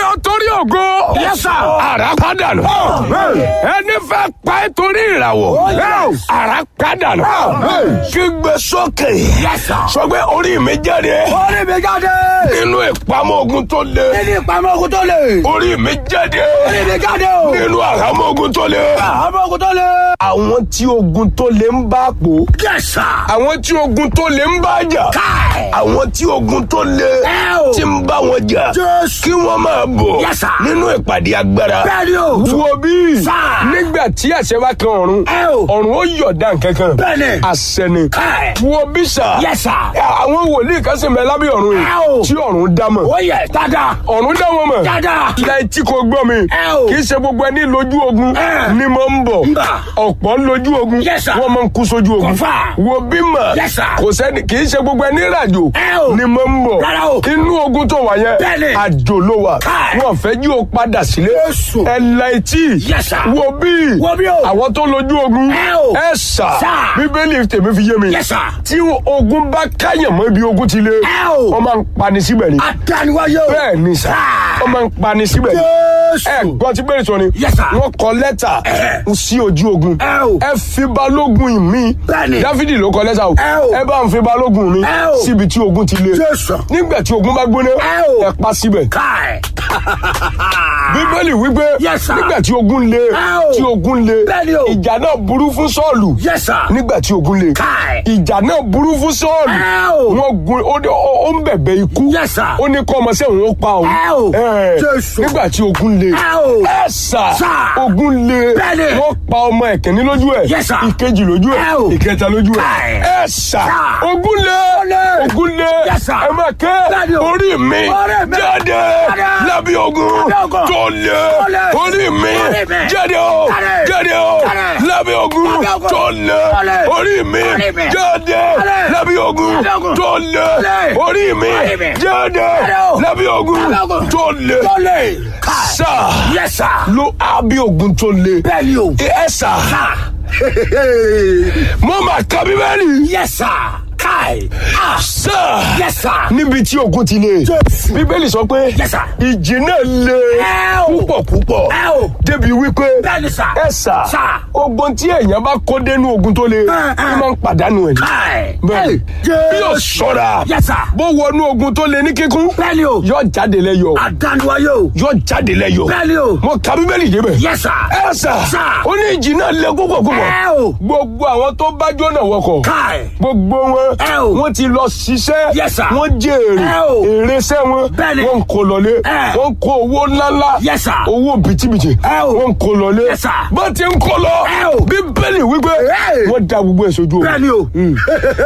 torí ògo. Yes, sir. Àrá padà nù. Ẹni fẹ́ pa ẹ́ torí ìràwọ̀. Àrá padà nù. Kígbe sókè. Yes, sir. Sọ pé orí mi jáde. Orí mi jáde. Nínú ìpamọ́ ogun tó le. Nínú ìpamọ́ ogun tó le. Orí mi jáde. Orí mi jáde o. Nínú àhámọ́ ogun tó le. Àmọ́ ogun tó le. Àwọn tí ogun tó le ń bá pò. Yes, sir. Àwọn tí ogun tó le ń bá jà. Káì. Àwọn tí ogun tó le Ẹ o. tí ń bá wọn jà. Jésù. Kí wọ́n máa bọ̀ Yes, sir. nínú ìpàdé agbára. Bẹ́ẹ̀ni o. Wo bí Sir. nígbà tí àṣẹ bá kan ọ̀run, Ẹ o. ọ̀run ó yọ̀dá nkankan. Bẹ́ẹ̀ni. Àṣẹ ni. Káì. Wo bí sà. Yes, sir. Àwọn wòlíì kan sì ń bẹ lábẹ́ ọ̀run Ẹ o. yìí tí ọ̀run dá mọ̀. Ó yẹ dáadáa. Ọ̀run dá wọn mọ̀. Dáadáa. Láì tí kò gbọ́ mi. Ẹ o. Kì í ṣe gbogbo ẹni lójú ogun Ẹ. ni mo ń bọ̀. Ń bà. Ọ̀pọ̀ ń lójú ogun. Yes, sir. Wọ́n máa ń kú sójú ogun. Confirm. Wo bí mà. Yes, sir. Kò sẹ́ni kì í ṣe gbogbo ẹni ràjò Ẹ o. ni mo ń bọ̀. Rárá o. Inú ogun tó wà yẹn. Bẹ́ẹ̀ni. Àjò ló wà. Káì. Wọ́n fẹ́ jí o padà sílé. Jésù. Ẹ la etí. Yes, sir. Wo bí. Wo bí o. Àwọn tó lójú ogun. Ẹ o. Ẹ sà. Sir. Bíbélì tèmi fi yé mi. Yes, sir. Tí ogun bá káyàn mọ́ ibi ogun ti le. Ẹ o. Wọ́n máa ń pani síbẹ̀ ni. Adániwáyé o. Bẹ́ẹ̀ ni sà. Sir. Wọ́n máa ń pani síbẹ̀ ni. Jésù. Ẹ gbọ́ tí bẹ́ẹ̀ sọ ni. Yes, sir. Wọ́n kọ lẹ́tà Ẹ. sí ojú ogun. Ẹ o. Ẹ fi balógun mi. Bẹ́ẹ̀ni. Dáfídì ló kọ lẹ́tà o. Ẹ o. Ẹ bá ń fi balógun mi. Ẹ o. Síbi tí ogun ti le. Jésù. Nígbà tí ogun bá gbóná. Ẹ o. Ẹ pa síbẹ̀. Káì. Bíbélì wípé. Yes, sir. Nígbà tí ogun le. Ẹ o. Tí ogun le. Bẹ́ẹ̀ni o. Ìjà náà burú fún Sọ́ọ̀lù. Yes, sir. Nígbà tí ogun le. Káì. Ìjà náà burú fún Sọ́ọ̀lù. Ẹ o. Wọ́n gun ó ní- ó ó ń bẹ̀bẹ̀ ikú. Yes, sir. Ó ní kọ́ ọmọ sẹ́wọ̀n ó pa òun. Ẹ o. Ẹ. Jésù. Nígbà tí ogun le. Ẹ o. Ẹ sà. Sir. Ogun le. Bẹ́ẹ̀ni. Wọ́n pa ọmọ ẹ̀kẹ́ni lójú ẹ̀. Yes, sir. Ìkejì lójú Ẹ o. ẹ̀. Ìkẹta lójú ẹ̀. Káì. Ẹ sà. Sir. Ogun le. le. Ogun le. Yes, sir. Ẹ máa ké. Bẹ́ẹ̀ni o. Orí mi. Orí mi. Jáde. Jáde. Lábí ogun. Lábẹ́ ogun. Tó le. Tó le. Orí mi. Orí mi. Jáde o. Jáde. Jáde o. Jáde. Lábí ogun. Lábẹ́ ogun. Tó le. Tó le. Orí mi. Orí mi. Jáde. Jáde. Lábí ogun. Lábẹ́ ogun. Tó le. le. Orí mi. Orí mi. Jáde. Jáde o. Lábí ogun. Lábẹ́ ogun. Tó le. Tó le. Káì. Sà. Yes, sir. Ló àbí ogun tó le. Bẹ́ẹ̀ni o. Ẹ sà. Mo máa ka Bíbélì. Yes, sir. Káì. Ah. Sà. Yes, sir. Níbi tí ogun ti le. Jésù. Bíbélì sọ pé. Yes, sir. Ìjì náà le. Ẹ o. Púpọ̀ púpọ̀. Ẹ o. Débi wípé. Bẹ́ẹ̀ni, sir. Ẹ sà. Sir. Ogun tí èèyàn bá kó dénú ogun tó le. ẹ. Ó máa ń pàdánù ẹ̀ ní. Káì. Bẹ́ẹ̀ni. Bí yóò ṣọ́ra. Yes, sir. Bó wọnú ogun tó le ní kíkún. Bẹ́ẹ̀ni o. Yóò jáde lẹ́yọ̀. Adániwáyé o. Yóò jáde lẹ́yọ̀. Bẹ́ẹ̀ni o. Mo ka Bíbélì débẹ̀. Yes, sir. Ẹ sà. Sir. Ó ní ìjì náà le púpọ̀ púpọ̀. Ẹ o. Gbogbo àwọn tó bá jóná wọkọ̀. Káì. Gbogbo wọn. Ẹ o. Wọ́n ti lọ ṣiṣẹ́. Yes, sir. Wọ́n jèrè. Ẹ o. Èrè iṣẹ́ wọn. Bẹ́ẹ̀ni. Wọ́n ń kó lọlé. Ẹ. Wọ́n ń kó owó ńláńlá. Yes, sir. Owó bìtìbìtì. Ẹ o. Wọ́n ń kó lọlé. Yes, sir. Bá ti ń kó lọ. Ẹ o. Bíbélì wípé. Ẹ. Wọ́n da gbogbo ẹ̀ sójú omi. Bẹ́ẹ̀ni o.